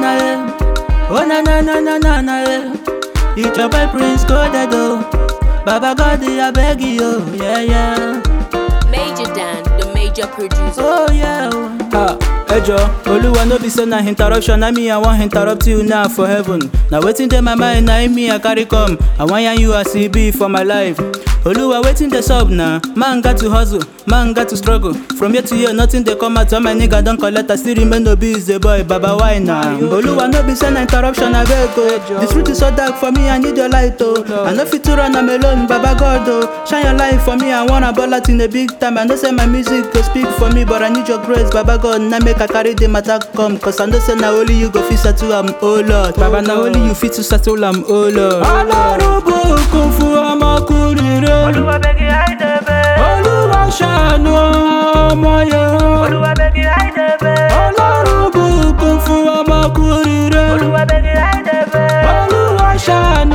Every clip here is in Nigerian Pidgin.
na eh. Oh na na na na na na eh. It's your boy Prince Kodedo. Baba God, I beg you, yeah yeah. Major Dan, the major producer. Oh yeah. Ah, Ejo, Oluwa no be say na interruption, na me I wan interrupt you now for heaven. Na wetin dey my mind, na im me I carry come. I wan yarn you as e be for my life. Oluwa wetin dey sup na? Man got to hustle, man got to struggle. From year to year, nothing dey come out. All my nigga don collect, I still remain no be the boy. Baba why na? Oluwa no be say na interruption, abeg o. The truth is so dark for me, I need your light o. I no fit to run am alone, Baba God o. Shine your light for me, I wanna ball out in a big time. I know say my music go speak for me, but I need your grace, Baba God. Now make I carry the matter come, cause I know say na only you go fit settle am, oh Lord. Baba na only you fit to settle am, oh Lord. Alárùbù kún fún ọmọkùnrin rẹ̀. Olúwa bẹ́gi àìdẹ́bẹ̀. Olúwa ṣàánú ọmọ yẹn. Olúwa bẹ́gi àìdẹ́bẹ̀. Alárùbù kún fún ọmọkùnrin rẹ̀. Olúwa bẹ́gi àìdẹ́bẹ̀. Olúwa ṣàánú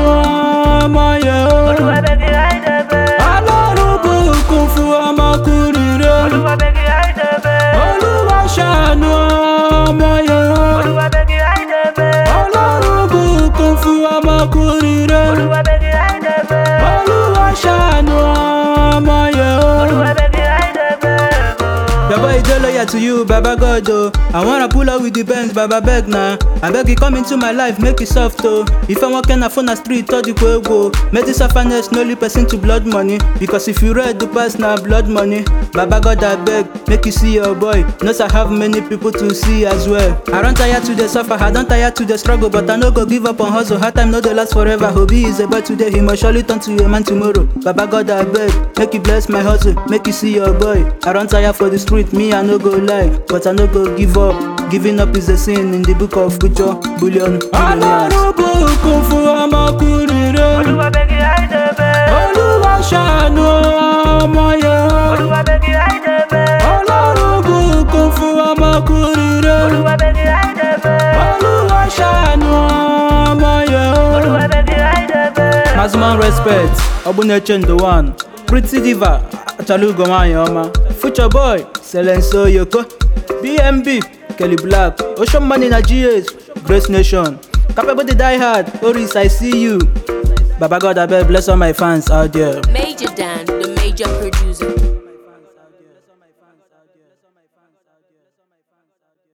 ọmọ yẹn. Olúwa bẹ́gi àìdẹ́bẹ̀. Alárùbù kún fún ọmọkùnrin rẹ̀. Olúwa bẹ́gi àìdẹ́bẹ̀. Olúwa ṣàánú ọmọ yẹn. Olúwa bẹ́gi àìdẹ́bẹ̀. Alárùbù kún fún ọmọkùnrin rẹ̀. Olúwa bẹ́gi àìdẹ́bẹ̀. Olúwa ṣàánú ọmọ yẹn. Olúwa bẹ́gi àìdẹ́bẹ̀. Your boy dey loyal to you, Baba God oh. I wanna pull up with the Benz, Baba beg na. I beg you come into my life, make it soft oh. If I walk in a phone a street, all the way go. Make this orphanage no lead person to blood money. Because if you read the past now, blood money. Baba God I beg, make you see your boy. Knows I have many people to see as well. I don't tire to the suffer, I don't tire to the struggle, but I no go give up on hustle. Hard time no dey last forever. Hobby is a boy today, he must surely turn to a man tomorrow. Baba God I beg, make you bless my hustle, make you see your boy. I don't tire for the street, me I no go lie, but I no go give up. Giving up is a sin in the book of future billion. Alárùbù kún fún ọmọkùnrin rẹ̀. Olúwa bẹ́gi àìdẹ́bẹ̀. Olúwa ṣàánú ọmọ yẹn. Olúwa bẹ́gi àìdẹ́bẹ̀. Alárùbù kún fún ọmọkùnrin rẹ̀. Olúwa bẹ́gi àìdẹ́bẹ̀. Olúwa ṣàánú ọmọ yẹn. Olúwa bẹ́gi àìdẹ́bẹ̀. Maximum respect, Obuneche the one. Pretty diva, Achalugo Mayoma. Future boy, Selenso Yoko. BMB, Kelly Black. Ocean Money na GS, Grace Nation. Capable the die hard, Oris, I see you. Baba God, I beg bless all my fans out there. Major Dan, the major producer.